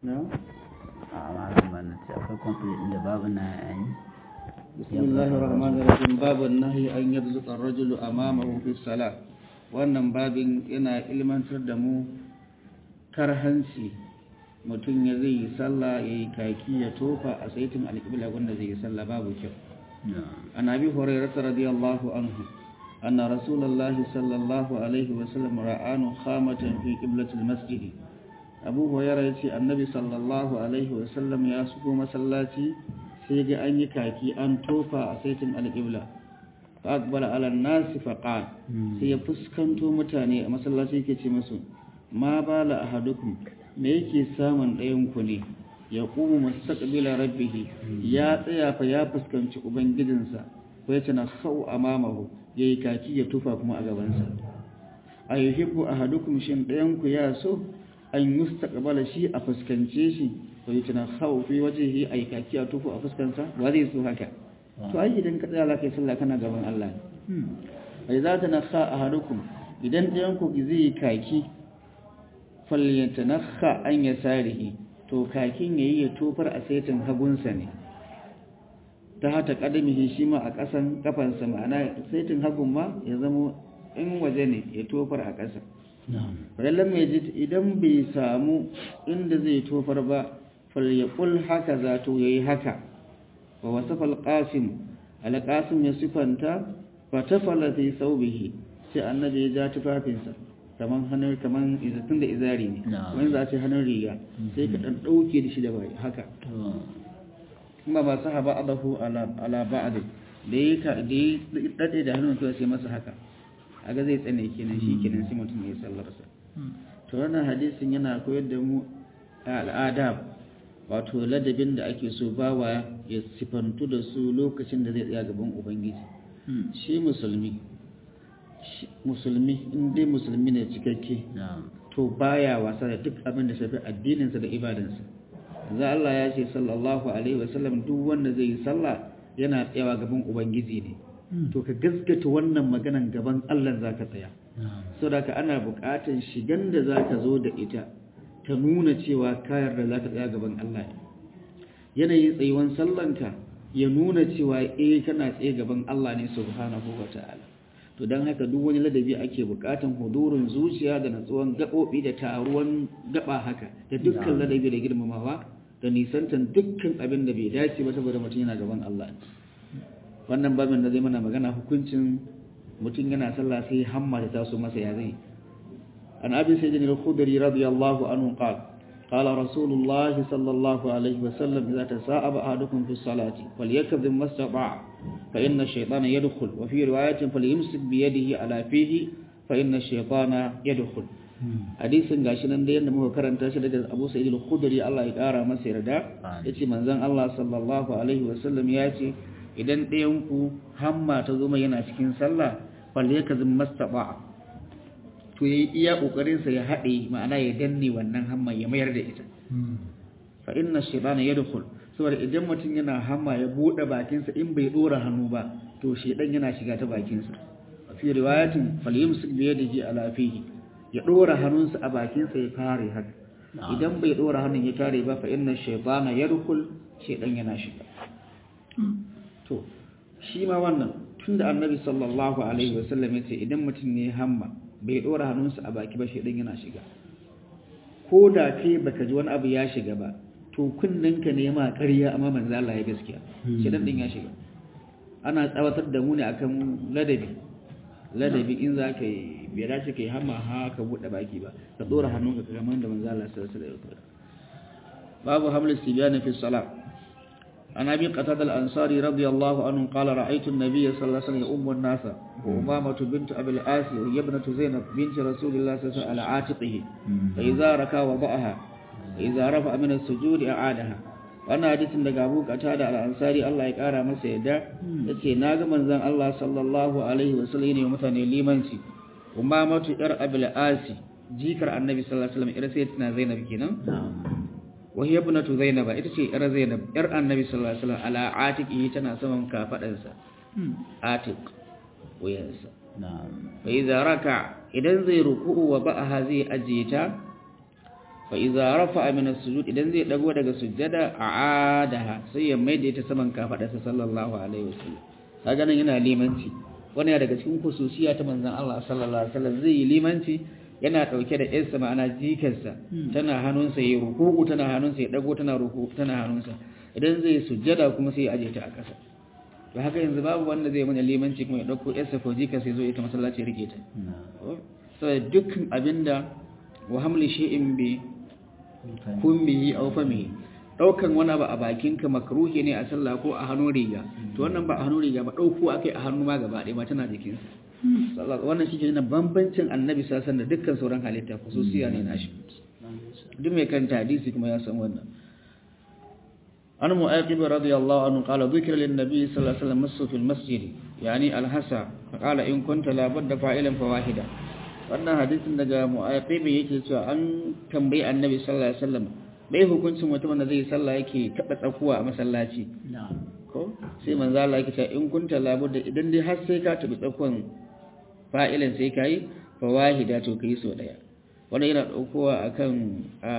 na a malam ba na ce akwai complete inda babu na yayi بسم الله الرحمن الرحيم باب النهي أن يبزق الرجل أمامه في الصلاة wannan babin yana ilmantar da mu karhanci mutum ya zai yi sallah ya yi kaki ya tofa a saitin alƙibla wanda zai yi sallah babu kyau an abi hurairah radiyallahu anhu anna rasulullahi sallallahu alaihi wa sallam ra'anu khamatan fi qiblatil masjid abu hurairah yace annabi sallallahu alaihi wa sallam ya shigo masallaci sai ga an yi kaki an tofa a saitin alƙibla fa aqbala ala an-nas fa qala sai ya fuskanto mutane a masallaci yake ce musu ma bala ahadukum me yake samun ɗayan ku ne ya kuma mustaqbila rabbih ya tsaya fa ya fuskanci ubangijinsa ko ya tana khau amamahu yayi kaki ya tufa kuma a gabansa ayuhibbu ahadukum shin ɗayan ku ya so an yustaqbala shi a fuskance shi ko ya tana khau fi wajhihi ay kaki a tufa a fuskansa wa zai so haka to ai idan ka tsaya kai sallah kana gaban Allah ne ai za ta nakha ahadukum idan ɗayan ku zai kaki falyatanakha an yasarihi to kakin yayi ya tofar a saitin hagunsa ne ta hata kadamihi shi ma a ƙasan kafansa ma'ana saitin hagun ma ya zama in waje ne ya tofar a ƙasa falallan mai ji idan bai samu inda zai tofar ba falyaqul haka za to yayi haka wa wasafa alqasim alqasim ya sifanta fa tafala fi thawbihi sai annabi ya ja tufafinsa kaman hannun kaman izatun da izari ne wani za a ce hannun riga sai ka dan dauke da shi da bai haka kuma ba sa haba adahu ala ba'd da yi ka da yi dade da hannun kawai sai masa haka aga zai tsane kenan shi kenan sai mutum ya sallar sa to wannan hadisin yana koyar da mu al'adab wato ladabin da ake so bawa ya sifantu da su lokacin da zai tsaya gaban ubangiji shi musulmi musulmi in dai musulmi ne cikakke to baya wasa da duk abin da shafi addininsa da ibadansa za Allah ya ce sallallahu alaihi wasallam duk wanda zai yi sallah yana tsayawa gaban ubangiji ne to ka gaskata wannan maganan gaban Allah zaka tsaya saboda ka ana buƙatar shigan da zaka zo da ita ta nuna cewa kayar da zaka tsaya gaban Allah yanayin tsayuwan sallanka ya nuna cewa eh kana tsaye gaban Allah ne subhanahu wataala to don haka duk wani ladabi ake bukatan hudurin zuciya da natsuwan gaɓoɓi da taruwan gaba haka da dukkan ladabi da girmamawa da nisantan dukkan abin da bai dace ba saboda mutum yana gaban Allah wannan babin da zai mana magana hukuncin mutum yana sallah sai hamma ta taso masa ya zai an abi sayyidina al-khudri radiyallahu anhu qala قال رسول الله صلى الله عليه وسلم إذا تساءب أحدكم في الصلاة فليكذب ما استطاع فإن الشيطان يدخل وفي رواية فليمسك بيده على فيه فإن الشيطان يدخل hadisin gashi nan da yadda muka karanta shi daga Abu Sa'id al-Khudri Allah ya kara masa yarda yace manzon Allah sallallahu alaihi wasallam ya ce idan ɗayan ku hamma ta zo mai yana cikin sallah falyakazim mastaba to yayi iya kokarin sa ya hade ma'ana ya danne wannan hamma ya mayar da ita fa inna shaytana yadkhul saboda idan mutum yana hamma ya bude bakin sa in bai dora hannu ba to shedan yana shiga ta bakin sa fi riwayatin falyumsik bi yadihi ala fihi ya dora hannunsa a bakin sa ya kare haka idan bai dora hannun ya kare ba fa inna shaytana yadkhul shedan yana shiga to shi ma wannan tunda annabi sallallahu alaihi wasallam yace idan mutum ne hamma bai ɗora hannunsa a baki ba shaidan yana shiga ko da kai baka ji wani abu ya shiga ba to kunninka ne ma ƙarya amma manzo Allah ya gaskiya shaidan din ya shiga ana tsawatar da mu ne akan ladabi ladabi in za ka yi bai dace ka yi hamma ha ka buɗe baki ba ka ɗora hannunka kamar da manzo Allah sallallahu alaihi wasallam babu hamlis tibyana fi salat عن أبي قتادة الأنصاري رضي الله عنه قال رأيت النبي صلى الله عليه وسلم يؤم الناس وأمامة بنت أبي الآس وهي ابنة زينب بنت رسول الله صلى الله عليه وسلم على عاتقه فإذا ركع وضعها فإذا رفع من السجود أعادها wannan hadisin daga Abu Qatada al-Ansari Allah ya kara masa yadda yace naga manzon Allah sallallahu alaihi wasallam ne mutane limanci umamatu yar Abil Asi jikar Annabi sallallahu alaihi wasallam ira sai tana Zainab kenan وهي ابنة زينب ita ce yar Zainab yar Annabi sallallahu alaihi wasallam ala atiqi tana saman kafadansa atiq wayansa na'am fa idza raka idan zai ruku'u wa ba'aha zai ajiye ta fa idza rafa'a min as-sujud idan zai dago daga sujjada a'adaha sai ya maida ita saman kafadarsa sallallahu alaihi wasallam kaga nan yana limanci wani ya daga cikin khususiya ta manzon Allah sallallahu alaihi wasallam zai yi limanci yana dauke da yarsa ma'ana jikarsa tana hannunsa ya ruku'u tana hannunsa ya dago tana ruku'u tana hannunsa idan zai sujjada kuma sai ya aje ta a ƙasa to haka yanzu babu wanda zai mana limanci kuma ya dauko yarsa ko jikarsa ya zo ita masallaci ya rike ta saboda dukkan abinda wa hamli shay'in bi kummihi aw famihi daukan wani abu a bakinka makruhi ne a sallah ko a hannun riga to wannan ba a hannun riga ba dauko akai a hannu ma gaba ɗaya ma tana jikin sa wannan shi ke nuna bambancin annabi sallallahu da dukkan sauran halitta khususiya ne nashi duk mai kanta hadisi kuma ya san wannan an mu'aqib radiyallahu anhu qala dhikra lin nabi sallallahu alaihi wasallam masu fil masjid yani al-hasa qala in kunta la budda fa'ilan fawahida wannan hadisin daga mu'aqibi yake cewa an tambayi annabi sallallahu alaihi wasallam bai hukuncin mutumin da zai sallah yake taba tsakuwa a masallaci ko sai manzo Allah yake cewa in kunta labudda idan dai har sai ka tabi tsakuwan fa'ilan sai kai fa wahida to kai so daya wannan yana daukowa akan a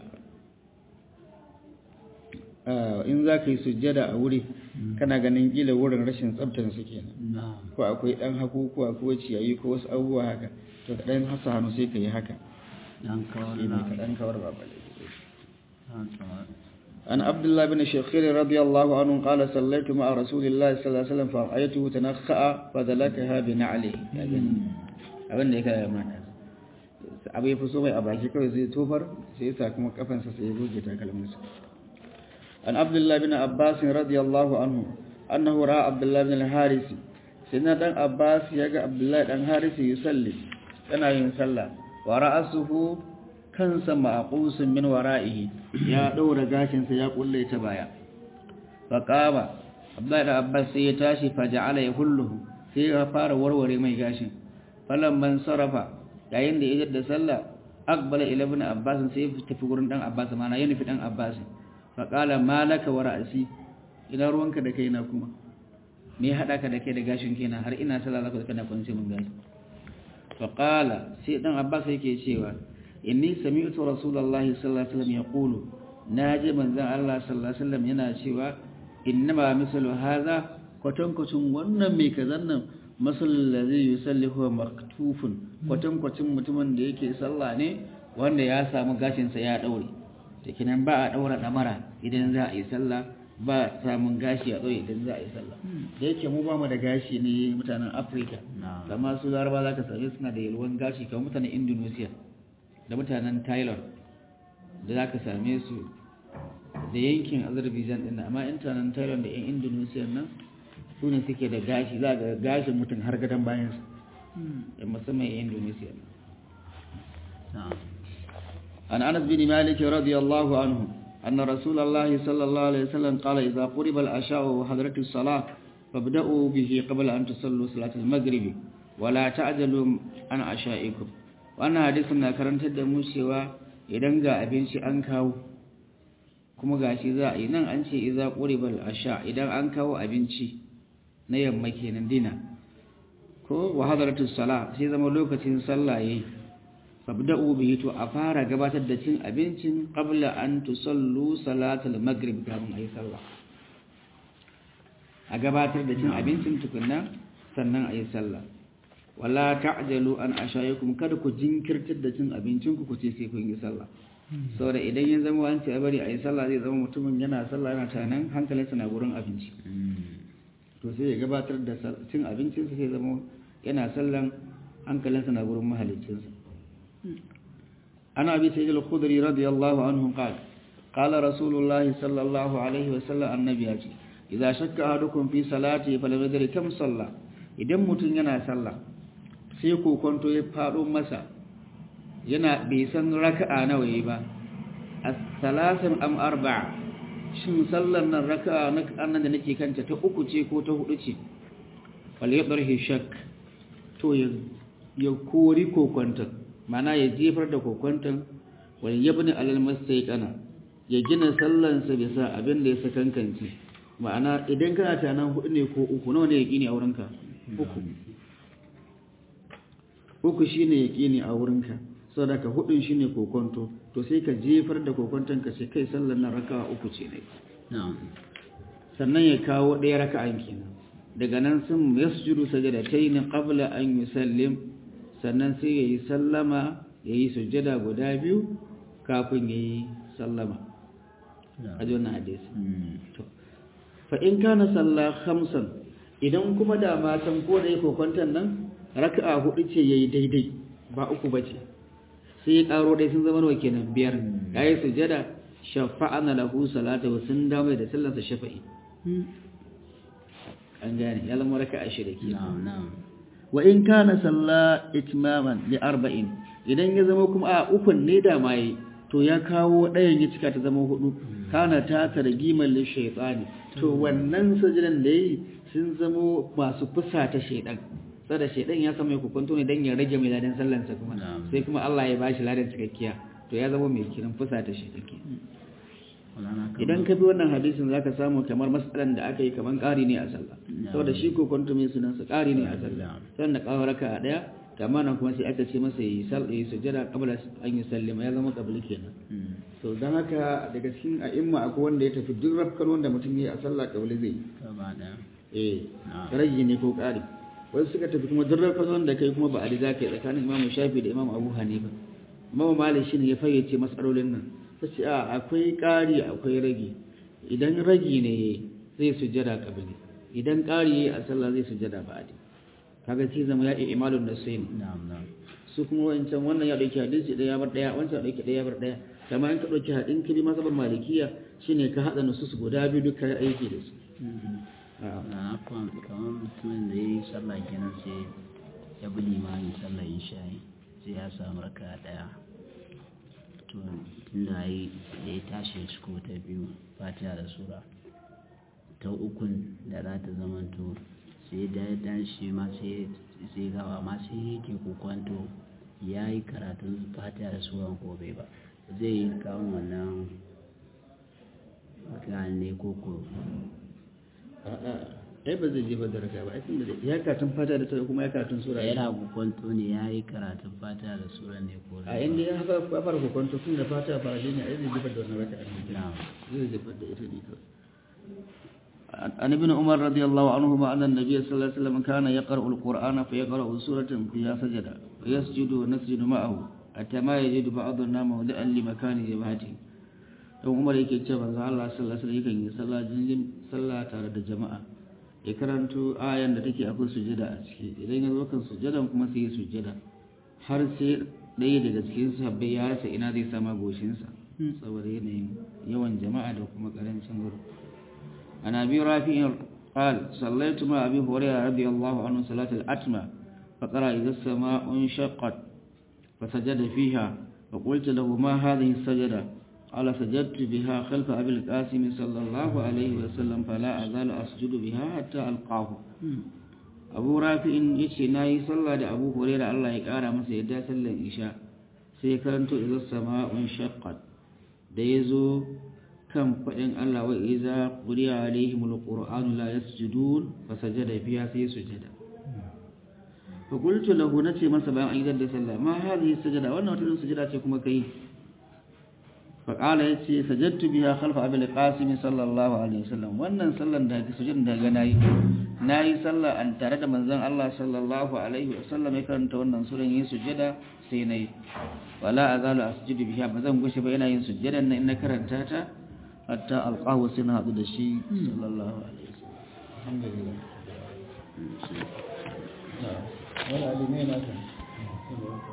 in za ka yi sujjada a wuri kana ganin kila wurin rashin tsabtar su kenan ko akwai dan hakukuwa ko ciyayi ko wasu abubuwa haka to ka dan hasa hannu sai ka yi haka dan kawar shi ne na ka dan kawar ba bale dan kawar عن عبد الله بن شخير رضي الله عنه قال صليت مع رسول الله صلى الله عليه وسلم فرأيته تنخأ فدلكها بنعله abin da ya kaya mana abu ya fi so mai a baki kawai zai tofar sai ya sa kuma kafansa sai ya goge takalminsa an abdullahi bin abbas radiyallahu anhu annahu ra'a abdullahi bin al-haris sai na dan abbas ya ga abdullahi dan haris yusalli yana yin sallah wa ra'asuhu kansa maqusun min wara'ihi ya daura gashinsa ya kulle ta baya faqama abdullahi dan abbas sai ya tashi faja'ala yahulluhu sai ya fara warware mai gashin falamman sarafa yayin da ya da sallah aqbala ila ibn abbas sai ya tafi gurin dan abbas mana ya nufi dan abbas fa qala malaka wa ra'si ina ruwanka da kaina kuma me ya hada ka da kai da gashin kaina har ina sallah zaka kana kunce mun gashi fa qala sai dan abbas yake cewa inni sami'tu rasulullahi sallallahu alaihi wasallam yaqulu naji manzon Allah sallallahu alaihi wasallam yana cewa innama misalu hadha kwatankwacin wannan mai kazan nan masalin da zai yi salli huwa maktufun kwatankwacin mutumin da yake sallah ne wanda ya samu gashinsa ya daure da kinan ba a daura damara idan za a yi sallah ba samun gashi a daure idan za a yi sallah da yake mu ba mu da gashi ne mutanen afirka na amma su laraba za ka same suna da yalwan gashi kamar mutanen indonesia da mutanen thailand da za ka same su da yankin azerbaijan din nan. amma mutanen thailand da yan indonesia nan su ne suke da gashi za ga gashin mutum har gadon bayansu da musamman yan indonesia nan. na عن أنس بن مالك رضي الله عنه أن رسول الله صلى الله عليه وسلم قال إذا قرب العشاء وحضرت الصلاة فابدأوا به قبل أن تصلوا صلاة المغرب ولا تعجلوا عن عشائكم وأنا حديثنا كرنت الدمو سوى idan ga abinci an kawo kuma gashi za a yi nan an ce iza quribal asha idan an kawo abinci na yamma kenan dina ko wa hadaratu sala sai zama lokacin sallah yayi fabda'u bihi to a fara gabatar da cin abincin qabla an tusallu salatul maghrib kafin ayi sallah a gabatar da cin abincin tukunna sannan ayi sallah wala ta'jalu an ashayakum kada ku jinkirtar da cin abincin ku ce sai kun yi sallah saboda idan ya zama an ce a bari ayi sallah zai zama mutumin yana sallah yana tanan hankalinsa na gurin abinci to sai ya gabatar da sal- cin abincinsa sai zama yana sallan hankalinsa na gurin mahaliccinsa ana abi sayyid al-khudri radiyallahu anhu qala qala rasulullahi sallallahu alaihi wasallam annabi ya ce idza shakka ahadukum fi salati falam yadri kam salla idan mutun yana sallah sai kokonto ya fado masa yana bai san raka'a nawa yayi ba as-salasin am arba'a shin sallar nan raka'a na annan da nake kanta ta uku ce ko ta hudu ce wal yadrihi shak to ya ya kori kokonton mana ya jefar da kokonton wal yabni alal mastayqana ya gina sallansa bisa abin da ya sakankance ma'ana idan kana tanan hudu ne ko uku nawa ne yaqini a wurinka uku uku shine yaqini a wurinka saboda ka hudun shine kokonto to sai ka jefar da kokonton ka sai kai sallar nan raka'a uku ce ne na'am sannan ya kawo ɗaya raka'an kenan daga nan sun yasjudu sajadatayn qabla an yusallim sannan sai yayi sallama yayi sujjada guda biyu kafin yayi sallama aji wannan hadisi to fa in kana salla khamsan idan kuma da matan ko da yake kwantan nan raka'a hudu ce yayi daidai ba uku bace sai ya karo dai sun zama nawa kenan biyar yayi sujjada shafa'ana lahu salatu sun dawo da sallarsa shafa'i an gane ya zama raka'a shida kenan na'am na'am wa in kana salla itmaman li arba'in idan ya zama kuma a ukun ne da mai to ya kawo ɗayan ya cika ta zama hudu kana ta targimar li shaytani to wannan sajidan da yi sun zamo masu fusa ta shaydan sada shaydan ya samu hukunto ne dan ya rage mai ladan sallan sa kuma Na'am. sai kuma Allah ya bashi ladan cikakkiya to ya zama mai kiran fusa ta shaydan kenan Maulana kamar- idan ka bi wannan hadisin zaka samu kamar matsalan da aka yi kamar ƙari ne a sallah saboda shi ko kwanto mai sunan sa ƙari ne a sallah sannan da kawo raka a daya kama nan kuma sai aka ce masa yi sal yi sujjada qabla an yi sallama ya zama qabli kenan Mm. to dan haka daga cikin a'imma akwai wanda ya tafi duk rafkan wanda mutum ya yi a sallah qabli zai yi. gaba ɗaya eh Na'am. rage ne ko ƙari wasu suka tafi kuma duk rafkan wanda kai kuma ba a za ka yi tsakanin imamu shafi da imamu abu hanifa imamu malik shine ya fayyace matsalolin nan ta ce a akwai ƙari akwai rage idan rage ne zai sujjada qabli idan ƙari yayi a sallah zai sujjada ba'adi kaga sai zama ya iya imalun nasaini na'am na'am su kuma wancan wannan ya dauki hadisi ɗaya bar ɗaya wancan ya dauki ɗaya bar ɗaya kama in ka dauki hadin ka bi masabar malikiya shine ka hada nusus guda biyu duka ya aiki da su A'a. na kwan kamar mutumin da ya yi sallah kenan sai ya bi limamin sallah isha'i sai ya samu raka ɗaya to tunda ya yi da ya tashi ya ciko ta biyu fatiha da sura ta ukun da za ta zamanto sai da ya tashi ma sai sai gawa ma sai yake kokwanto ya yi karatun fatiha da sura ko bai ba zai yi kawo wannan mutane ne ko ko A'a. ai ba zai jefa da raka ba ai tunda da ya karatun fata da sai kuma ya karatun sura yana kwanto ne ya yi karatun fata da sura ne ko a inda ya haka ya fara kokonto tun da fata fara shi ne ai zai jefa da wannan raka na'am zai jefa da ita ne kawai عن ابن عمر رضي الله عنهما أن النبي صلى الله عليه وسلم كان يقرأ القرآن فيقرأ سورة فيها سجدة ويسجد ونسجد معه حتى ما يجد بعضنا موضعا لمكان جبهته don umar yake ce manzo Allah sallallahu alaihi wasallam yakan yi sallah jinjin sallah tare da jama'a ya karanto ayan da take akwai sujada a ciki idan ya zo kan sujadan kuma sai ya sujada har sai ɗaya daga cikin sahabbai ya rasa ina zai sama goshinsa saboda yanayin yawan jama'a da kuma karancin wuri عن أبي رافع قال صليت مع أبي هريرة رضي الله عنه صلاة الأتمة فقرأ إذا السماء انشقت فسجد فيها فقلت له ما هذه السجدة قال سجدت بها خلف أبي القاسم صلى الله عليه وسلم فلا أزال أسجد بها حتى ألقاه أبو رافع يشي ناي صلى أبو هريرة الله يقارى مسا يدا صلى الإشاء سيكرنت إذا السماء انشقت ديزو kan faɗin Allah wa iza quriya alaihimul qur'anu la yasjudun fasajada fiha sai sujada fa qultu lahu nace masa bayan ayyadar da sallah ma hadhihi sujada wannan wata irin sujada ce kuma kai fa qala yace sajadtu biha khalfa abil qasim sallallahu alaihi wasallam wannan sallan da ga sujudan da ga nayi nayi sallah an tare da manzon Allah sallallahu alaihi wasallam ya karanta wannan suran yin sujada sai nayi wala azalu asjudu biha bazan gushe ba ina yin sujadan nan in na karanta ta حتى ألقاه سنة عبد الشيء صلى الله عليه وسلم الحمد لله ولا علمين